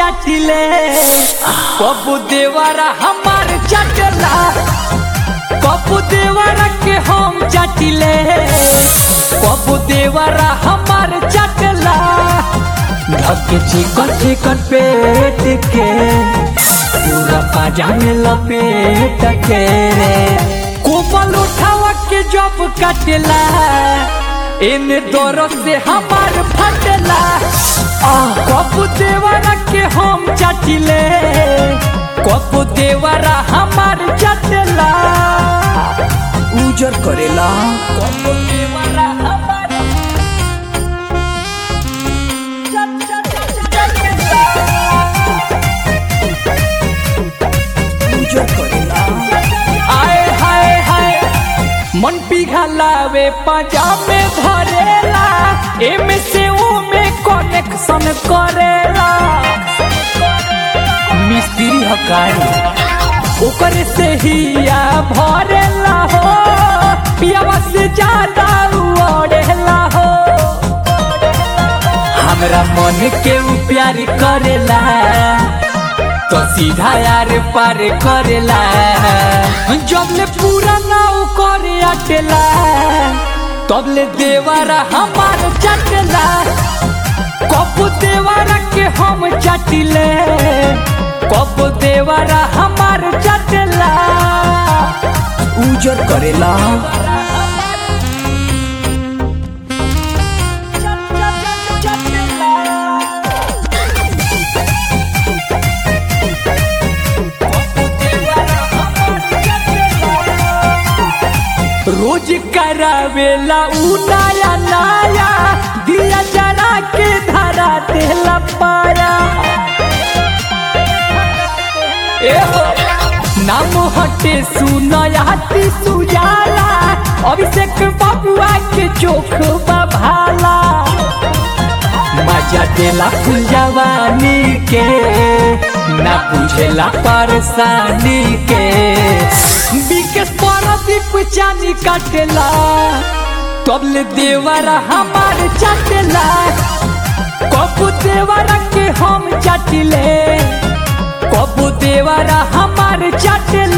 चाटिले कबू देवरा हमार चाटला कबू देवरा के हम चाटिले कबू देवरा हमार चाटला धके चिकन चिकन पेट के पूरा पाजा में लपेट के कोमल उठावा के जब काटेला इन दोरों से हमार फटला कपू देवरा के हम चाटिले कपू देवरा हमार चाटला उजर करेला कपू देवरा हमार उजर करेला आए हाय हाय मन पिघलावे पजामे धरेला एमे से ओमे कनेक्शन करेला मिस्त्री हकारी ओकर से ही या भरेला हो पियावा से ज्यादा उड़ेला हो हमरा मन के उ प्यार करेला तो सीधा यार पार करेला जब ले पूरा नाव करे अटेला तब ले देवरा हमार चटेला कब देवरा के हम चटिले कब देवरा हमार चटेला उजर करेला रोज करावेला उ नया नया दिया जरा के धरा देला पाया एहो नाम हटे सुनयाती सुजाला अभिषेक बाबुआ के चोख भाला मजा देला फुल जवानी के ना बुझेला परेशानी के बिकेश परदीप चानी काटेला तबले देवरा हमार चाटेला कबू देवरा के हम चाटिले कबू देवरा हमार चाटेला